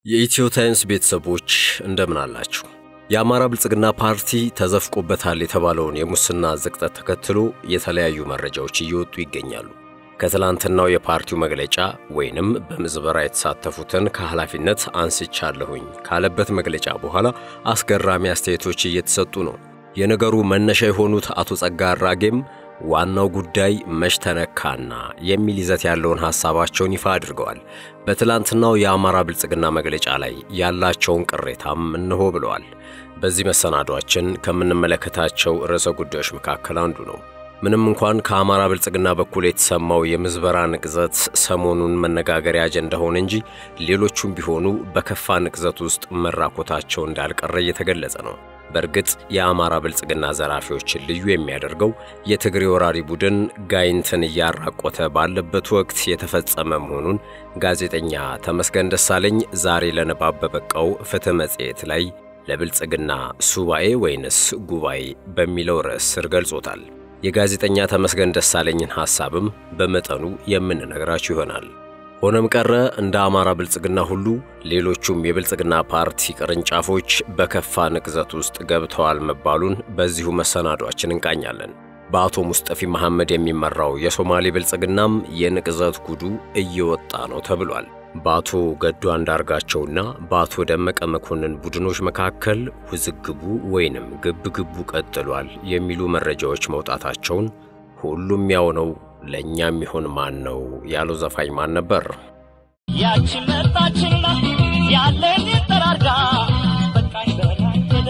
የኢትዮ ታይምስ ቤተሰቦች እንደምን አላችሁ? የአማራ ብልጽግና ፓርቲ ተዘፍቆበታል የተባለውን የሙስና ዝቅጠት ተከትሎ የተለያዩ መረጃዎች እየወጡ ይገኛሉ። ከትላንትናው የፓርቲው መግለጫ ወይንም በምዝበራ የተሳተፉትን ከኃላፊነት አንስቻለሁኝ ካለበት መግለጫ በኋላ አስገራሚ አስተያየቶች እየተሰጡ ነው። የነገሩ መነሻ የሆኑት አቶ ጸጋ አራጌም ዋናው ጉዳይ መች ተነካና የሚል ይዘት ያለውን ሐሳባቸውን ይፋ አድርገዋል። በትላንትናው የአማራ ብልጽግና መግለጫ ላይ ያላቸውን ቅሬታም እንሆ ብለዋል። በዚህ መሰናዷችን ከምንመለከታቸው ርዕሰ ጉዳዮች መካከል አንዱ ነው። ምንም እንኳን ከአማራ ብልጽግና በኩል የተሰማው የምዝበራ ንቅዘት ሰሞኑን መነጋገሪያ አጀንዳ ሆነ እንጂ ሌሎቹም ቢሆኑ በከፋ ንቅዘት ውስጥ መራኮታቸው እንዳልቀረ እየተገለጸ ነው። በእርግጥ የአማራ ብልጽግና ዘራፊዎችን ልዩ የሚያደርገው የትግሬ ወራሪ ቡድን ጋይንትን እያራቆተ ባለበት ወቅት የተፈጸመ መሆኑን ጋዜጠኛ ተመስገን ደሳለኝ ዛሬ ለንባብ በበቃው ፍትሕ መጽሔት ላይ ለብልጽግና ሱባኤ ወይንስ ጉባኤ በሚለው ርዕስ ስር ገልጾታል። የጋዜጠኛ ተመስገን ደሳለኝን ሐሳብም በመጠኑ የምንነግራችሁ ይሆናል። ሆነም ቀረ እንደ አማራ ብልጽግና ሁሉ ሌሎቹም የብልጽግና ፓርቲ ቅርንጫፎች በከፋ ንቅዘት ውስጥ ገብተዋል መባሉን በዚሁ መሰናዷችን እንቃኛለን። በአቶ ሙስጠፊ መሐመድ የሚመራው የሶማሌ ብልጽግናም የንቅዘት ጉዱ እየወጣ ነው ተብሏል። በአቶ ገዱ አንዳርጋቸውና በአቶ ደመቀ መኮንን ቡድኖች መካከል ውዝግቡ ወይንም ግብግቡ ቀጥሏል የሚሉ መረጃዎች መውጣታቸውን ሁሉም ያው ነው ለእኛ የሚሆን ማን ነው ያለው ዘፋኝ ማን ነበር? ያቺ መጣችና ያለን ጠራርጋ በቃኝ በላኝ ሄደ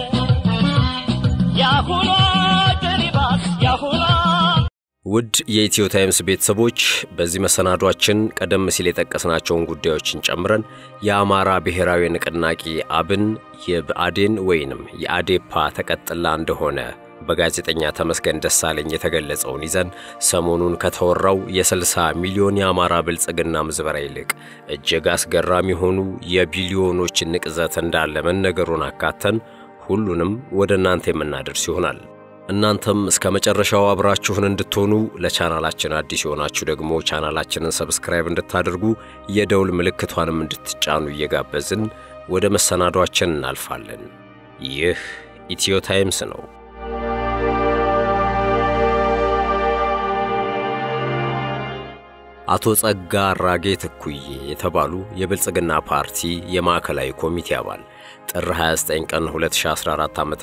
ያሁኗ ጀሪባስ ያሁኗ ውድ የኢትዮ ታይምስ ቤተሰቦች በዚህ መሰናዷችን ቀደም ሲል የጠቀስናቸውን ጉዳዮችን ጨምረን የአማራ ብሔራዊ ንቅናቄ አብን የብአዴን ወይንም የአዴፓ ተቀጥላ እንደሆነ በጋዜጠኛ ተመስገን ደሳለኝ የተገለጸውን ይዘን ሰሞኑን ከተወራው የ60 ሚሊዮን የአማራ ብልጽግና ምዝበራ ይልቅ እጅግ አስገራሚ የሆኑ የቢሊዮኖች ንቅዘት እንዳለ መነገሩን አካተን ሁሉንም ወደ እናንተ የምናደርስ ይሆናል። እናንተም እስከ መጨረሻው አብራችሁን እንድትሆኑ ለቻናላችን አዲስ የሆናችሁ ደግሞ ቻናላችንን ሰብስክራይብ እንድታደርጉ የደውል ምልክቷንም እንድትጫኑ እየጋበዝን ወደ መሰናዷችን እናልፋለን። ይህ ኢትዮ ታይምስ ነው። አቶ ጸጋ አራጌ ትኩዬ የተባሉ የብልጽግና ፓርቲ የማዕከላዊ ኮሚቴ አባል ጥር 29 ቀን 2014 ዓ.ም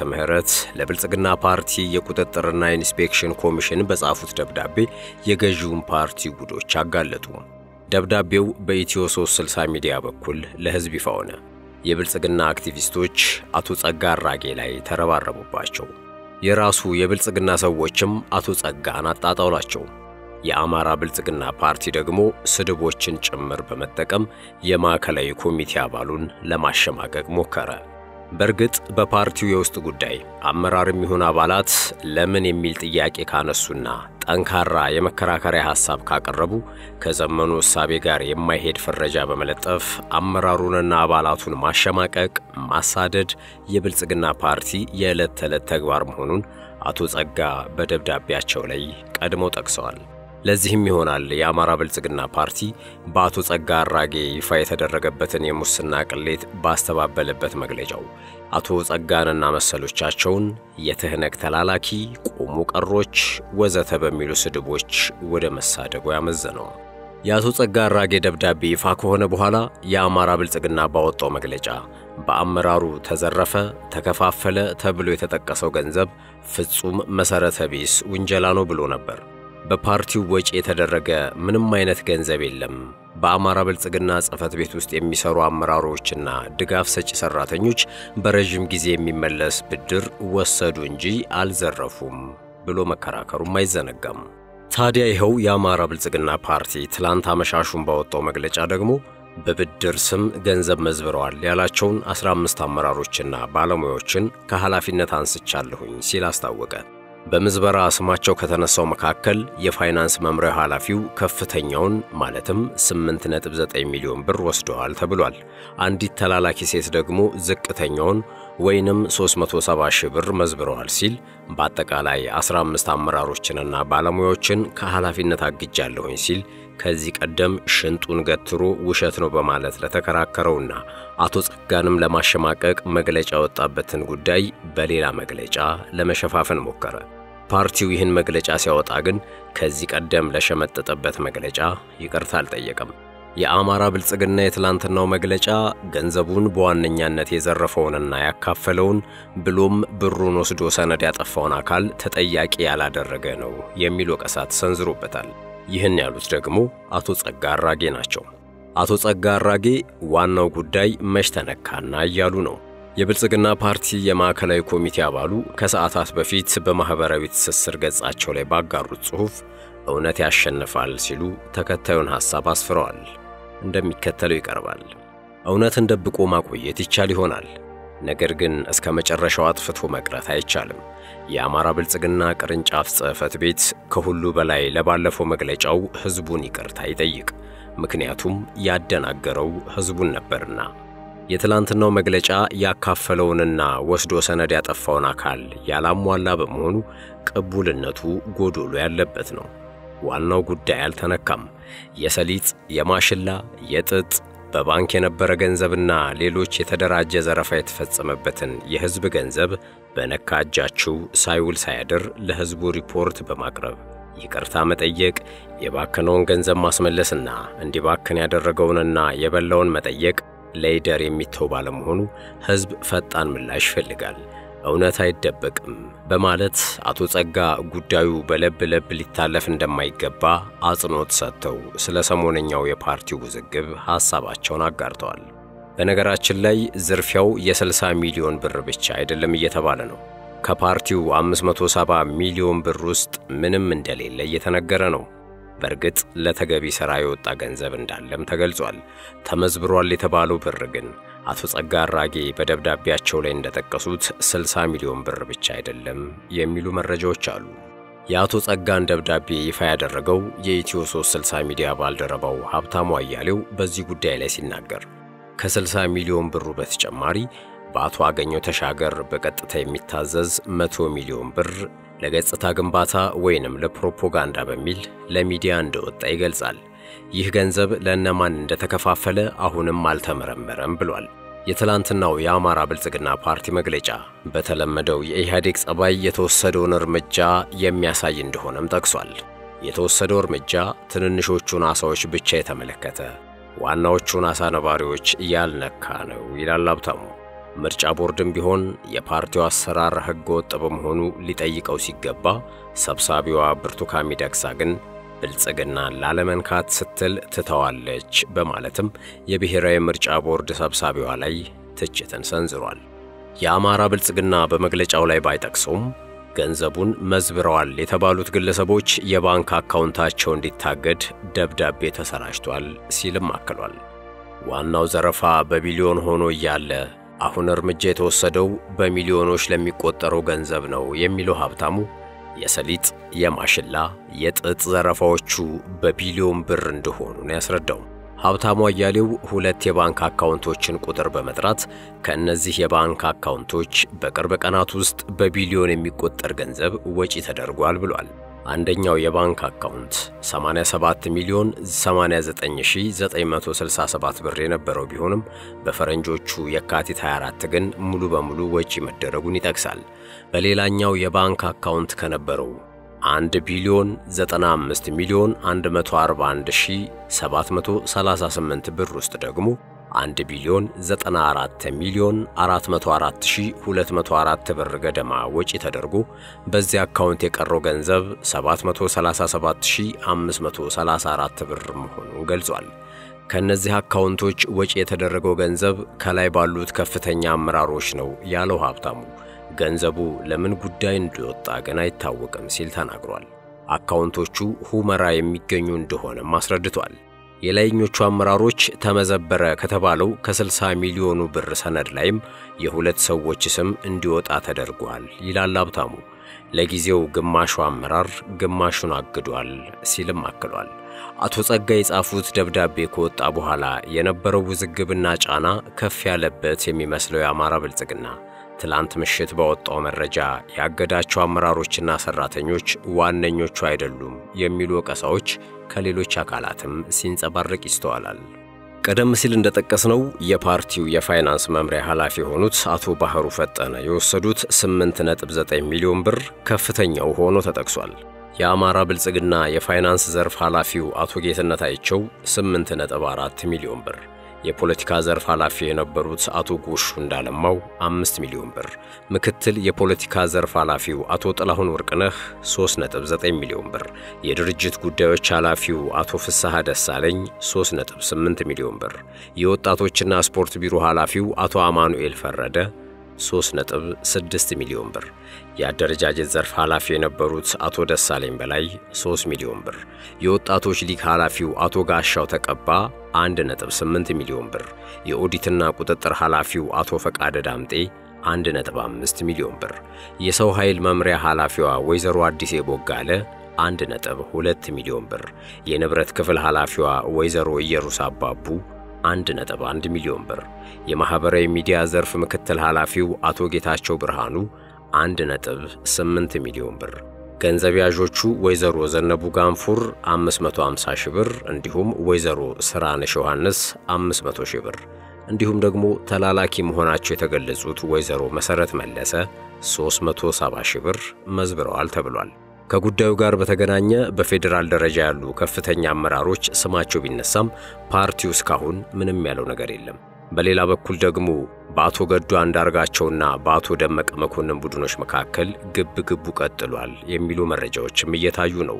ለብልጽግና ፓርቲ የቁጥጥርና ኢንስፔክሽን ኮሚሽን በጻፉት ደብዳቤ የገዢውን ፓርቲ ጉዶች አጋለጡ። ደብዳቤው በኢትዮ 360 ሚዲያ በኩል ለሕዝብ ይፋ ሆነ። የብልጽግና አክቲቪስቶች አቶ ጸጋ አራጌ ላይ ተረባረቡባቸው። የራሱ የብልጽግና ሰዎችም አቶ ጸጋን አጣጣውላቸው። የአማራ ብልጽግና ፓርቲ ደግሞ ስድቦችን ጭምር በመጠቀም የማዕከላዊ ኮሚቴ አባሉን ለማሸማቀቅ ሞከረ። በእርግጥ በፓርቲው የውስጥ ጉዳይ አመራርም ይሁን አባላት ለምን የሚል ጥያቄ ካነሱና ጠንካራ የመከራከሪያ ሐሳብ ካቀረቡ ከዘመኑ እሳቤ ጋር የማይሄድ ፍረጃ በመለጠፍ አመራሩንና አባላቱን ማሸማቀቅ፣ ማሳደድ የብልጽግና ፓርቲ የዕለት ተዕለት ተግባር መሆኑን አቶ ጸጋ በደብዳቤያቸው ላይ ቀድመው ጠቅሰዋል። ለዚህም ይሆናል የአማራ ብልጽግና ፓርቲ በአቶ ጸጋ አራጌ ይፋ የተደረገበትን የሙስና ቅሌት ባስተባበለበት መግለጫው አቶ ጸጋንና መሰሎቻቸውን የትህነግ ተላላኪ፣ ቆሙ ቀሮች፣ ወዘተ በሚሉ ስድቦች ወደ መሳደቡ ያመዘነው። የአቶ ጸጋ አራጌ ደብዳቤ ይፋ ከሆነ በኋላ የአማራ ብልጽግና ባወጣው መግለጫ በአመራሩ ተዘረፈ፣ ተከፋፈለ ተብሎ የተጠቀሰው ገንዘብ ፍጹም መሠረተ ቢስ ውንጀላ ነው ብሎ ነበር። በፓርቲው ወጪ የተደረገ ምንም አይነት ገንዘብ የለም። በአማራ ብልጽግና ጽሕፈት ቤት ውስጥ የሚሰሩ አመራሮችና ድጋፍ ሰጪ ሰራተኞች በረዥም ጊዜ የሚመለስ ብድር ወሰዱ እንጂ አልዘረፉም ብሎ መከራከሩም አይዘነጋም። ታዲያ ይኸው የአማራ ብልጽግና ፓርቲ ትላንት አመሻሹን ባወጣው መግለጫ ደግሞ በብድር ስም ገንዘብ መዝብረዋል ያላቸውን 15 አመራሮችና ባለሙያዎችን ከኃላፊነት አንስቻለሁኝ ሲል አስታወቀ። በምዝበራ ስማቸው ከተነሳው መካከል የፋይናንስ መምሪያ ኃላፊው ከፍተኛውን ማለትም 8.9 ሚሊዮን ብር ወስደዋል ተብሏል። አንዲት ተላላኪ ሴት ደግሞ ዝቅተኛውን ወይንም 370 ሺህ ብር መዝብረዋል ሲል በአጠቃላይ 15 አመራሮችንና ባለሙያዎችን ከኃላፊነት አግጃለሁኝ ሲል ከዚህ ቀደም ሽንጡን ገትሮ ውሸት ነው በማለት ለተከራከረውና አቶ ጸጋንም ለማሸማቀቅ መግለጫ ያወጣበትን ጉዳይ በሌላ መግለጫ ለመሸፋፈን ሞከረ። ፓርቲው ይህን መግለጫ ሲያወጣ ግን ከዚህ ቀደም ለሸመጠጠበት መግለጫ ይቅርታ አልጠየቀም። የአማራ ብልጽግና የትላንትናው መግለጫ ገንዘቡን በዋነኛነት የዘረፈውንና ያካፈለውን ብሎም ብሩን ወስዶ ሰነድ ያጠፋውን አካል ተጠያቂ ያላደረገ ነው የሚል ወቀሳ ተሰንዝሮበታል። ይህን ያሉት ደግሞ አቶ ጸጋ አራጌ ናቸው። አቶ ጸጋ አራጌ ዋናው ጉዳይ መች ተነካና እያሉ ነው። የብልጽግና ፓርቲ የማዕከላዊ ኮሚቴ አባሉ ከሰዓታት በፊት በማኅበራዊ ትስስር ገጻቸው ላይ ባጋሩት ጽሑፍ እውነት ያሸንፋል ሲሉ ተከታዩን ሐሳብ አስፍረዋል። እንደሚከተለው ይቀርባል። እውነትን ደብቆ ማቆየት ይቻል ይሆናል። ነገር ግን እስከ መጨረሻው አጥፍቶ መቅረት አይቻልም። የአማራ ብልጽግና ቅርንጫፍ ጽሕፈት ቤት ከሁሉ በላይ ለባለፈው መግለጫው ሕዝቡን ይቅርታ ይጠይቅ። ምክንያቱም ያደናገረው ሕዝቡን ነበርና። የትላንትናው መግለጫ ያካፈለውንና ወስዶ ሰነድ ያጠፋውን አካል ያላሟላ በመሆኑ ቅቡልነቱ ጎዶሎ ያለበት ነው። ዋናው ጉዳይ አልተነካም። የሰሊጥ፣ የማሽላ፣ የጥጥ በባንክ የነበረ ገንዘብና ሌሎች የተደራጀ ዘረፋ የተፈጸመበትን የሕዝብ ገንዘብ በነካ እጃችሁ ሳይውል ሳያድር ለሕዝቡ ሪፖርት በማቅረብ ይቅርታ መጠየቅ፣ የባከነውን ገንዘብ ማስመለስና እንዲባክን ያደረገውንና የበላውን መጠየቅ ለይደር የሚተው ባለመሆኑ ሕዝብ ፈጣን ምላሽ ይፈልጋል። እውነት አይደበቅም በማለት አቶ ጸጋ ጉዳዩ በለብ ለብ ሊታለፍ እንደማይገባ አጽንኦት ሰጥተው ስለ ሰሞነኛው የፓርቲው ውዝግብ ሐሳባቸውን አጋርተዋል። በነገራችን ላይ ዝርፊያው የ60 ሚሊዮን ብር ብቻ አይደለም እየተባለ ነው። ከፓርቲው 570 ሚሊዮን ብር ውስጥ ምንም እንደሌለ እየተነገረ ነው። በእርግጥ ለተገቢ ሥራ የወጣ ገንዘብ እንዳለም ተገልጿል። ተመዝብሯል የተባለው ብር ግን አቶ ጸጋ አራጌ በደብዳቤያቸው ላይ እንደጠቀሱት 60 ሚሊዮን ብር ብቻ አይደለም የሚሉ መረጃዎች አሉ። የአቶ ጸጋን ደብዳቤ ይፋ ያደረገው የኢትዮ 360 ሚዲያ ባልደረባው ሀብታሙ አያሌው በዚህ ጉዳይ ላይ ሲናገር ከ60 ሚሊዮን ብሩ በተጨማሪ በአቶ አገኘው ተሻገር በቀጥታ የሚታዘዝ 100 ሚሊዮን ብር ለገጽታ ግንባታ ወይንም ለፕሮፓጋንዳ በሚል ለሚዲያ እንደወጣ ይገልጻል። ይህ ገንዘብ ለእነማን እንደተከፋፈለ አሁንም አልተመረመረም ብሏል። የትላንትናው የአማራ ብልጽግና ፓርቲ መግለጫ በተለመደው የኢህአዴግ ጸባይ የተወሰደውን እርምጃ የሚያሳይ እንደሆነም ጠቅሷል። የተወሰደው እርምጃ ትንንሾቹን ዓሣዎች ብቻ የተመለከተ ዋናዎቹን ዓሣ ነባሪዎች ያልነካ ነው ይላል ሀብታሙ። ምርጫ ቦርድም ቢሆን የፓርቲው አሰራር ሕገ ወጥ በመሆኑ ሊጠይቀው ሲገባ ሰብሳቢዋ ብርቱካን ሚደቅሳ ግን ብልጽግናን ላለመንካት ስትል ትተዋለች በማለትም የብሔራዊ ምርጫ ቦርድ ሰብሳቢዋ ላይ ትችትን ሰንዝሯል። የአማራ ብልጽግና በመግለጫው ላይ ባይጠቅሰውም ገንዘቡን መዝብረዋል የተባሉት ግለሰቦች የባንክ አካውንታቸው እንዲታገድ ደብዳቤ ተሰራጭቷል ሲልም አክሏል። ዋናው ዘረፋ በቢሊዮን ሆኖ እያለ አሁን እርምጃ የተወሰደው በሚሊዮኖች ለሚቆጠረው ገንዘብ ነው የሚለው ሀብታሙ የሰሊጥ፣ የማሽላ፣ የጥጥ ዘረፋዎቹ በቢሊዮን ብር እንደሆኑ ነው ያስረዳው። ሀብታሙ አያሌው ሁለት የባንክ አካውንቶችን ቁጥር በመጥራት ከእነዚህ የባንክ አካውንቶች በቅርብ ቀናት ውስጥ በቢሊዮን የሚቆጠር ገንዘብ ወጪ ተደርጓል ብሏል። አንደኛው የባንክ አካውንት 87 ሚሊዮን 89967 ብር የነበረው ቢሆንም በፈረንጆቹ የካቲት 24 ግን ሙሉ በሙሉ ወጪ መደረጉን ይጠቅሳል። በሌላኛው የባንክ አካውንት ከነበረው 1 ቢሊዮን 95 ሚሊዮን 141738 ብር ውስጥ ደግሞ 1 ቢሊዮን 94 ሚሊዮን 404204 ብር ገደማ ወጪ ተደርጎ በዚህ አካውንት የቀረው ገንዘብ 737534 ብር መሆኑን ገልጿል። ከእነዚህ አካውንቶች ወጪ የተደረገው ገንዘብ ከላይ ባሉት ከፍተኛ አመራሮች ነው ያለው ሀብታሙ ገንዘቡ ለምን ጉዳይ እንደወጣ ግን አይታወቅም ሲል ተናግሯል። አካውንቶቹ ሁመራ የሚገኙ እንደሆነም አስረድቷል። የላይኞቹ አመራሮች ተመዘበረ ከተባለው ከ60 ሚሊዮኑ ብር ሰነድ ላይም የሁለት ሰዎች ስም እንዲወጣ ተደርጓል ይላል ሀብታሙ። ለጊዜው ግማሹ አመራር ግማሹን አግዷል ሲልም አክሏል። አቶ ጸጋ የጻፉት ደብዳቤ ከወጣ በኋላ የነበረው ውዝግብና ጫና ከፍ ያለበት የሚመስለው የአማራ ብልጽግና ትላንት ምሽት ባወጣው መረጃ ያገዳቸው አመራሮችና ሰራተኞች ዋነኞቹ አይደሉም የሚሉ ወቀሳዎች ከሌሎች አካላትም ሲንጸባረቅ ይስተዋላል። ቀደም ሲል እንደጠቀስነው የፓርቲው የፋይናንስ መምሪያ ኃላፊ የሆኑት አቶ ባህሩ ፈጠነ የወሰዱት 8.9 ሚሊዮን ብር ከፍተኛው ሆኖ ተጠቅሷል። የአማራ ብልጽግና የፋይናንስ ዘርፍ ኃላፊው አቶ ጌትነት አይቸው 8.4 ሚሊዮን ብር የፖለቲካ ዘርፍ ኃላፊ የነበሩት አቶ ጎሹ እንዳለማው 5 ሚሊዮን ብር፣ ምክትል የፖለቲካ ዘርፍ ኃላፊው አቶ ጥላሁን ወርቅነህ 3.9 ሚሊዮን ብር፣ የድርጅት ጉዳዮች ኃላፊው አቶ ፍስሐ ደሳለኝ 3.8 ሚሊዮን ብር፣ የወጣቶችና ስፖርት ቢሮ ኃላፊው አቶ አማኑኤል ፈረደ 3.6 ሚሊዮን ብር፣ የአደረጃጀት ዘርፍ ኃላፊ የነበሩት አቶ ደሳለኝ በላይ 3 ሚሊዮን ብር፣ የወጣቶች ሊግ ኃላፊው አቶ ጋሻው ተቀባ 1.8 ሚሊዮን ብር፣ የኦዲትና ቁጥጥር ኃላፊው አቶ ፈቃደ ዳምጤ 1.5 ሚሊዮን ብር፣ የሰው ኃይል መምሪያ ኃላፊዋ ወይዘሮ አዲሴ ቦጋለ 1.2 ሚሊዮን ብር፣ የንብረት ክፍል ኃላፊዋ ወይዘሮ ኢየሩስ አባቡ 1.1 ሚሊዮን ብር፣ የማህበራዊ ሚዲያ ዘርፍ ምክትል ኃላፊው አቶ ጌታቸው ብርሃኑ 1.8 ሚሊዮን ብር፣ ገንዘብ ያዦቹ ወይዘሮ ዘነቡ ጋንፉር 550 ሺህ ብር እንዲሁም ወይዘሮ ስራነሽ ዮሐንስ 500 ሺህ ብር እንዲሁም ደግሞ ተላላኪ መሆናቸው የተገለጹት ወይዘሮ መሰረት መለሰ 370 ሺህ ብር መዝብረዋል ተብሏል። ከጉዳዩ ጋር በተገናኘ በፌዴራል ደረጃ ያሉ ከፍተኛ አመራሮች ስማቸው ቢነሳም ፓርቲው እስካሁን ምንም ያለው ነገር የለም። በሌላ በኩል ደግሞ በአቶ ገዱ አንዳርጋቸውና በአቶ ደመቀ መኮንን ቡድኖች መካከል ግብ ግቡ ቀጥሏል የሚሉ መረጃዎችም እየታዩ ነው።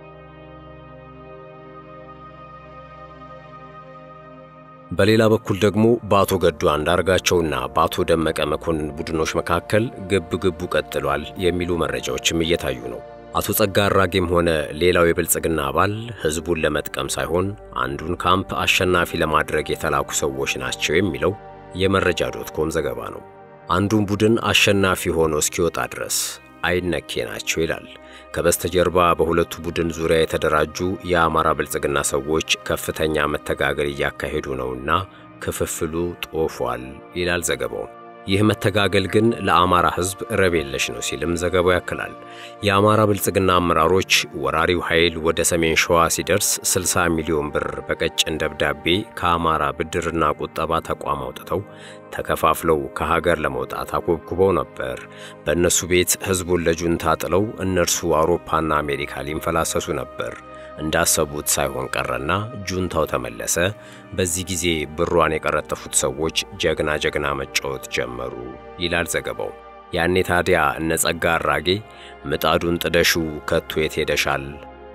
በሌላ በኩል ደግሞ በአቶ ገዱ አንዳርጋቸውና በአቶ ደመቀ መኮንን ቡድኖች መካከል ግብ ግቡ ቀጥሏል የሚሉ መረጃዎችም እየታዩ ነው። አቶ ጸጋ አራጌም ሆነ ሌላው የብልጽግና አባል ሕዝቡን ለመጥቀም ሳይሆን አንዱን ካምፕ አሸናፊ ለማድረግ የተላኩ ሰዎች ናቸው የሚለው የመረጃ ዶት ኮም ዘገባ ነው። አንዱን ቡድን አሸናፊ ሆኖ እስኪወጣ ድረስ አይነኬ ናቸው ይላል። ከበስተጀርባ በሁለቱ ቡድን ዙሪያ የተደራጁ የአማራ ብልጽግና ሰዎች ከፍተኛ መተጋገል እያካሄዱ ነውና ክፍፍሉ ጦፏል ይላል ዘገባው። ይህ መተጋገል ግን ለአማራ ሕዝብ ረብ የለሽ ነው ሲልም ዘገባው ያክላል። የአማራ ብልጽግና አመራሮች ወራሪው ኃይል ወደ ሰሜን ሸዋ ሲደርስ 60 ሚሊዮን ብር በቀጭን ደብዳቤ ከአማራ ብድርና ቁጠባ ተቋም አውጥተው ተከፋፍለው ከሀገር ለመውጣት አኮብኩበው ነበር። በእነሱ ቤት ሕዝቡን ለጁንታ ጥለው እነርሱ አውሮፓና አሜሪካ ሊንፈላሰሱ ነበር። እንዳሰቡት ሳይሆን ቀረና ጁንታው ተመለሰ። በዚህ ጊዜ ብሯን የቀረጠፉት ሰዎች ጀግና ጀግና መጫወት ጀመሩ ይላል ዘገባው። ያኔ ታዲያ እነ ጸጋ አራጌ ምጣዱን ጥደሹ ከቶ የት ሄደሻል፣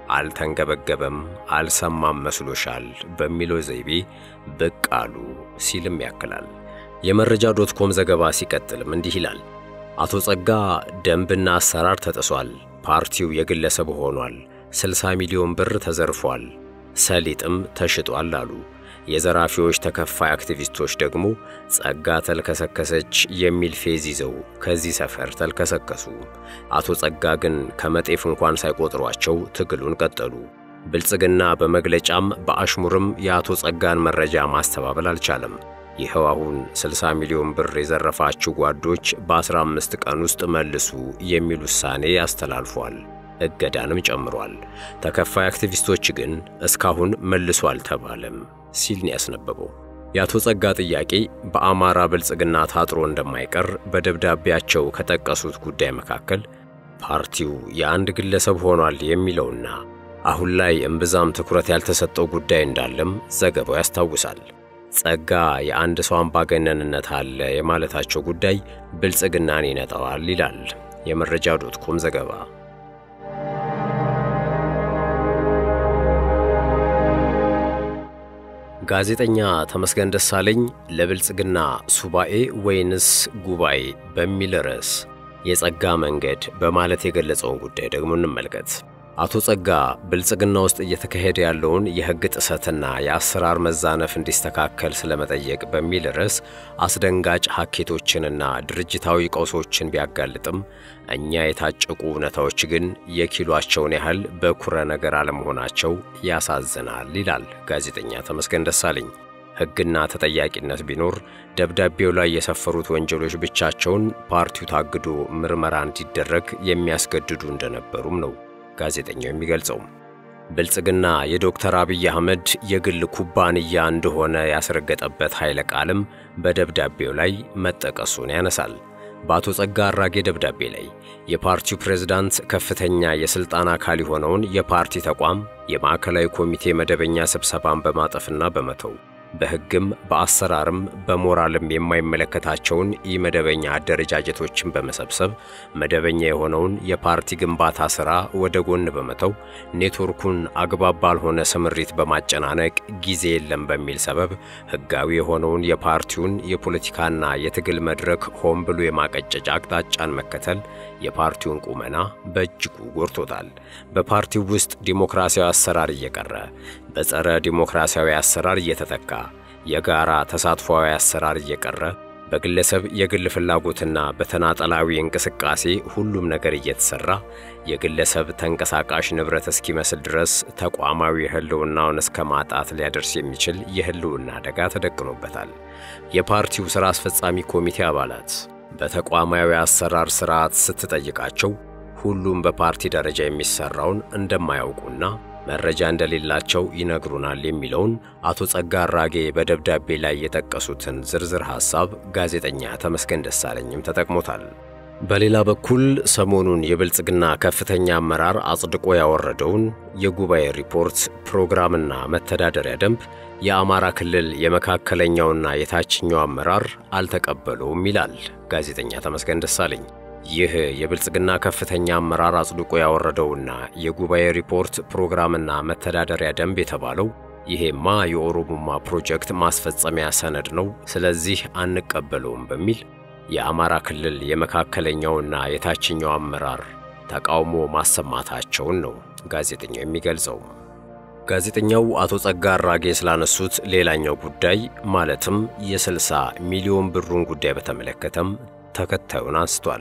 አልተንገበገበም፣ አልሰማም መስሎሻል በሚለው ዘይቤ ብቅ አሉ ሲልም ያክላል። የመረጃ ዶት ኮም ዘገባ ሲቀጥልም እንዲህ ይላል። አቶ ጸጋ ደንብና አሰራር ተጥሷል፣ ፓርቲው የግለሰብ ሆኗል 60 ሚሊዮን ብር ተዘርፏል፣ ሰሊጥም ተሽጧል አሉ። የዘራፊዎች ተከፋይ አክቲቪስቶች ደግሞ ጸጋ ተልከሰከሰች የሚል ፌዝ ይዘው ከዚህ ሰፈር ተልከሰከሱ። አቶ ጸጋ ግን ከመጤፍ እንኳን ሳይቆጥሯቸው ትግሉን ቀጠሉ። ብልጽግና በመግለጫም በአሽሙርም የአቶ ጸጋን መረጃ ማስተባበል አልቻለም። ይኸው አሁን 60 ሚሊዮን ብር የዘረፋችሁ ጓዶች በ15 ቀን ውስጥ መልሱ የሚል ውሳኔ አስተላልፏል። እገዳንም ጨምሯል። ተከፋይ አክቲቪስቶች ግን እስካሁን መልሶ አልተባለም ሲል ነው ያስነበበው። የአቶ ጸጋ ጥያቄ በአማራ ብልጽግና ታጥሮ እንደማይቀር በደብዳቤያቸው ከጠቀሱት ጉዳይ መካከል ፓርቲው የአንድ ግለሰብ ሆኗል የሚለውና አሁን ላይ እምብዛም ትኩረት ያልተሰጠው ጉዳይ እንዳለም ዘገባው ያስታውሳል። ጸጋ የአንድ ሰው አምባገነንነት አለ የማለታቸው ጉዳይ ብልጽግናን ይነጠዋል ይላል የመረጃ ዶት ኮም ዘገባ። ጋዜጠኛ ተመስገን ደሳለኝ ለብልጽግና ሱባኤ ወይንስ ጉባኤ በሚል ርዕስ የጸጋ መንገድ በማለት የገለጸውን ጉዳይ ደግሞ እንመልከት። አቶ ጸጋ ብልጽግና ውስጥ እየተካሄደ ያለውን የሕግ ጥሰትና የአሰራር መዛነፍ እንዲስተካከል ስለመጠየቅ በሚል ርዕስ አስደንጋጭ ሀኬቶችንና ድርጅታዊ ቀውሶችን ቢያጋልጥም እኛ የታጨቁ እውነታዎች ግን የኪሏቸውን ያህል በኩረ ነገር አለመሆናቸው ያሳዝናል ይላል ጋዜጠኛ ተመስገን ደሳለኝ። ሕግና ተጠያቂነት ቢኖር ደብዳቤው ላይ የሰፈሩት ወንጀሎች ብቻቸውን ፓርቲው ታግዶ ምርመራ እንዲደረግ የሚያስገድዱ እንደነበሩም ነው ጋዜጠኛው የሚገልጸው። ብልጽግና የዶክተር አብይ አህመድ የግል ኩባንያ እንደሆነ ያስረገጠበት ኃይለ ቃልም በደብዳቤው ላይ መጠቀሱን ያነሳል። በአቶ ጸጋ አራጌ ደብዳቤ ላይ የፓርቲው ፕሬዝዳንት ከፍተኛ የሥልጣን አካል የሆነውን የፓርቲ ተቋም የማዕከላዊ ኮሚቴ መደበኛ ስብሰባን በማጠፍና በመተው በሕግም በአሰራርም በሞራልም የማይመለከታቸውን ኢመደበኛ አደረጃጀቶችን በመሰብሰብ መደበኛ የሆነውን የፓርቲ ግንባታ ሥራ ወደ ጎን በመተው ኔትወርኩን አግባብ ባልሆነ ስምሪት በማጨናነቅ ጊዜ የለም በሚል ሰበብ ሕጋዊ የሆነውን የፓርቲውን የፖለቲካና የትግል መድረክ ሆን ብሎ የማቀጨጭ አቅጣጫን መከተል የፓርቲውን ቁመና በእጅጉ ጎድቶታል። በፓርቲው ውስጥ ዲሞክራሲያዊ አሰራር እየቀረ በጸረ ዲሞክራሲያዊ አሰራር እየተተካ የጋራ ተሳትፏዊ አሰራር እየቀረ በግለሰብ የግል ፍላጎትና በተናጠላዊ እንቅስቃሴ ሁሉም ነገር እየተሰራ የግለሰብ ተንቀሳቃሽ ንብረት እስኪመስል ድረስ ተቋማዊ ህልውናውን እስከ ማጣት ሊያደርስ የሚችል የህልውና አደጋ ተደቅኖበታል። የፓርቲው ሥራ አስፈጻሚ ኮሚቴ አባላት በተቋማዊ አሰራር ስርዓት ስትጠይቃቸው ሁሉም በፓርቲ ደረጃ የሚሰራውን እንደማያውቁና መረጃ እንደሌላቸው ይነግሩናል የሚለውን አቶ ጸጋ አራጌ በደብዳቤ ላይ የጠቀሱትን ዝርዝር ሐሳብ ጋዜጠኛ ተመስገን ደሳለኝም ተጠቅሞታል። በሌላ በኩል ሰሞኑን የብልጽግና ከፍተኛ አመራር አጽድቆ ያወረደውን የጉባኤ ሪፖርት ፕሮግራምና መተዳደሪያ ደንብ የአማራ ክልል የመካከለኛውና የታችኛው አመራር አልተቀበለውም ይላል ጋዜጠኛ ተመስገን ደሳለኝ። ይህ የብልጽግና ከፍተኛ አመራር አጽድቆ ያወረደውና የጉባኤ ሪፖርት ፕሮግራምና መተዳደሪያ ደንብ የተባለው ይሄማ የኦሮሞማ ፕሮጀክት ማስፈጸሚያ ሰነድ ነው፣ ስለዚህ አንቀበለውም በሚል የአማራ ክልል የመካከለኛውና የታችኛው አመራር ተቃውሞ ማሰማታቸውን ነው ጋዜጠኛው የሚገልጸው። ጋዜጠኛው አቶ ጸጋ አራጌ ስላነሱት ሌላኛው ጉዳይ ማለትም የ60 ሚሊዮን ብሩን ጉዳይ በተመለከተም ተከታዩን አንስቷል።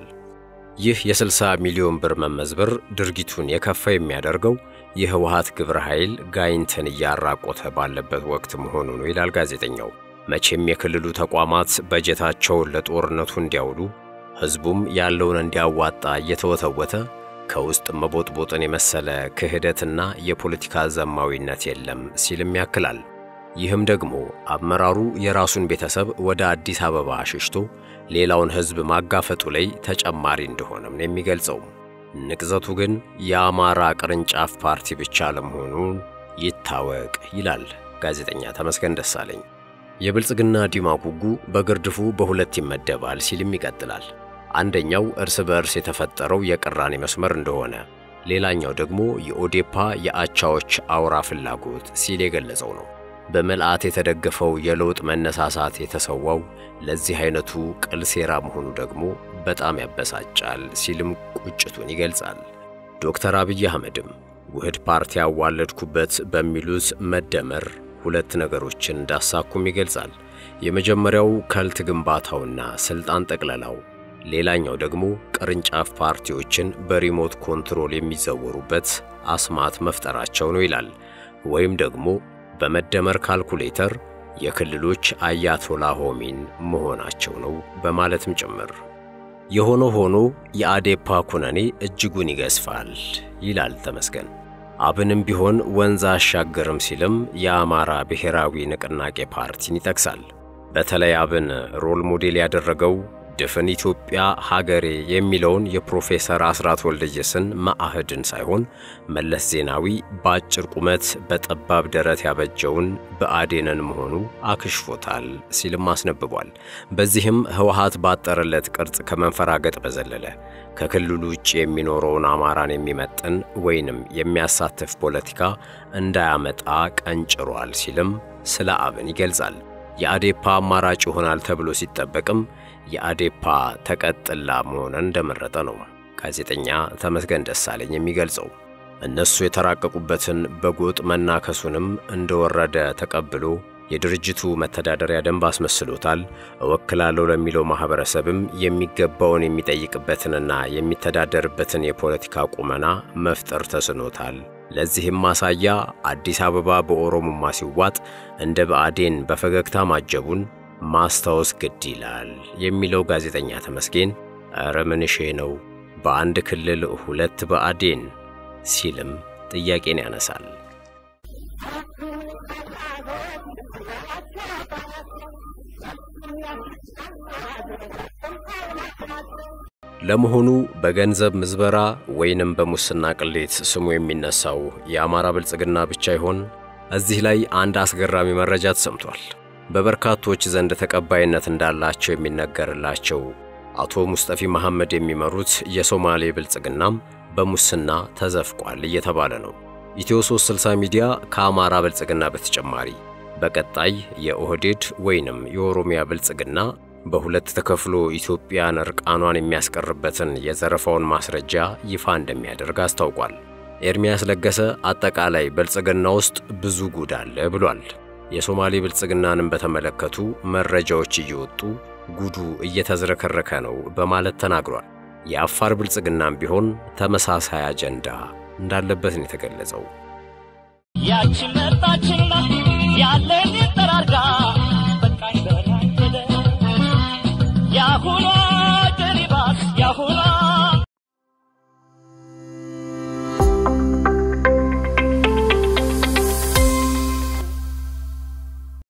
ይህ የ60 ሚሊዮን ብር መመዝበር ድርጊቱን የከፋ የሚያደርገው የህወሓት ግብረ ኃይል ጋይንትን እያራቆተ ባለበት ወቅት መሆኑ ነው ይላል ጋዜጠኛው። መቼም የክልሉ ተቋማት በጀታቸውን ለጦርነቱ እንዲያውሉ ሕዝቡም ያለውን እንዲያዋጣ እየተወተወተ ከውስጥ መቦጥቦጥን የመሰለ ክህደትና የፖለቲካ ዘማዊነት የለም ሲልም ያክላል። ይህም ደግሞ አመራሩ የራሱን ቤተሰብ ወደ አዲስ አበባ አሽሽቶ ሌላውን ሕዝብ ማጋፈጡ ላይ ተጨማሪ እንደሆነም ነው የሚገልጸው። ንቅዘቱ ግን የአማራ ቅርንጫፍ ፓርቲ ብቻ ለመሆኑን ይታወቅ ይላል ጋዜጠኛ ተመስገን ደሳለኝ። የብልጽግና ዲማ ጉጉ በግርድፉ በሁለት ይመደባል ሲልም ይቀጥላል። አንደኛው እርስ በእርስ የተፈጠረው የቅራኔ መስመር እንደሆነ፣ ሌላኛው ደግሞ የኦዴፓ የአቻዎች አውራ ፍላጎት ሲል የገለጸው ነው። በምልአት የተደገፈው የለውጥ መነሳሳት የተሰዋው ለዚህ አይነቱ ቅል ሴራ መሆኑ ደግሞ በጣም ያበሳጫል ሲልም ቁጭቱን ይገልጻል። ዶክተር አብይ አህመድም ውህድ ፓርቲ ያዋለድኩበት በሚሉት መደመር ሁለት ነገሮችን እንዳሳኩም ይገልጻል። የመጀመሪያው ከልት ግንባታውና ስልጣን ጠቅለላው፣ ሌላኛው ደግሞ ቅርንጫፍ ፓርቲዎችን በሪሞት ኮንትሮል የሚዘወሩበት አስማት መፍጠራቸው ነው ይላል። ወይም ደግሞ በመደመር ካልኩሌተር የክልሎች አያቶላ ሆሚን መሆናቸው ነው በማለትም ጭምር። የሆነ ሆኖ የአዴፓ ኩነኔ እጅጉን ይገዝፋል ይላል ተመስገን። አብንም ቢሆን ወንዝ አሻገርም ሲልም የአማራ ብሔራዊ ንቅናቄ ፓርቲን ይጠቅሳል። በተለይ አብን ሮል ሞዴል ያደረገው ድፍን ኢትዮጵያ ሀገሬ የሚለውን የፕሮፌሰር አስራት ወልደየስን መአህድን ሳይሆን መለስ ዜናዊ በአጭር ቁመት በጠባብ ደረት ያበጀውን ብአዴንን መሆኑ አክሽፎታል ሲልም አስነብቧል። በዚህም ህወሓት ባጠረለት ቅርጽ ከመንፈራገጥ በዘለለ ከክልሉ ውጭ የሚኖረውን አማራን የሚመጥን ወይንም የሚያሳትፍ ፖለቲካ እንዳያመጣ ቀንጭሯል ሲልም ስለ አብን ይገልጻል። የአዴፓ አማራጭ ይሆናል ተብሎ ሲጠበቅም የአዴፓ ተቀጥላ መሆንን እንደመረጠ ነው ጋዜጠኛ ተመስገን ደሳለኝ የሚገልጸው። እነሱ የተራቀቁበትን በጎጥ መናከሱንም እንደወረደ ተቀብሎ የድርጅቱ መተዳደሪያ ደንብ አስመስሎታል። እወክላለሁ ለሚለው ማኅበረሰብም የሚገባውን የሚጠይቅበትንና የሚተዳደርበትን የፖለቲካ ቁመና መፍጠር ተስኖታል ለዚህም ማሳያ አዲስ አበባ በኦሮሞማ ሲዋጥ እንደ ብአዴን በፈገግታ ማጀቡን ማስታወስ ግድ ይላል የሚለው ጋዜጠኛ ተመስገን ኧረ ምንሼ ነው በአንድ ክልል ሁለት ብአዴን ሲልም ጥያቄን ያነሳል። ለመሆኑ በገንዘብ ምዝበራ ወይንም በሙስና ቅሌት ስሙ የሚነሳው የአማራ ብልጽግና ብቻ ይሆን? እዚህ ላይ አንድ አስገራሚ መረጃ ተሰምቷል። በበርካቶች ዘንድ ተቀባይነት እንዳላቸው የሚነገርላቸው አቶ ሙስጠፊ መሐመድ የሚመሩት የሶማሌ ብልጽግናም በሙስና ተዘፍቋል እየተባለ ነው። ኢትዮ 360 ሚዲያ ከአማራ ብልጽግና በተጨማሪ በቀጣይ የኦህዴድ ወይንም የኦሮሚያ ብልጽግና በሁለት ተከፍሎ ኢትዮጵያን እርቃኗን የሚያስቀርበትን የዘረፋውን ማስረጃ ይፋ እንደሚያደርግ አስታውቋል። ኤርሚያስ ለገሰ አጠቃላይ ብልጽግና ውስጥ ብዙ ጉድ አለ ብሏል። የሶማሌ ብልጽግናንም በተመለከቱ መረጃዎች እየወጡ ጉዱ እየተዝረከረከ ነው በማለት ተናግሯል። የአፋር ብልጽግናም ቢሆን ተመሳሳይ አጀንዳ እንዳለበት ነው የተገለጸው። ያቺ መጣችና ያለን ጠራርጋ በቃኝ በላይ ሄደ ያሁኑ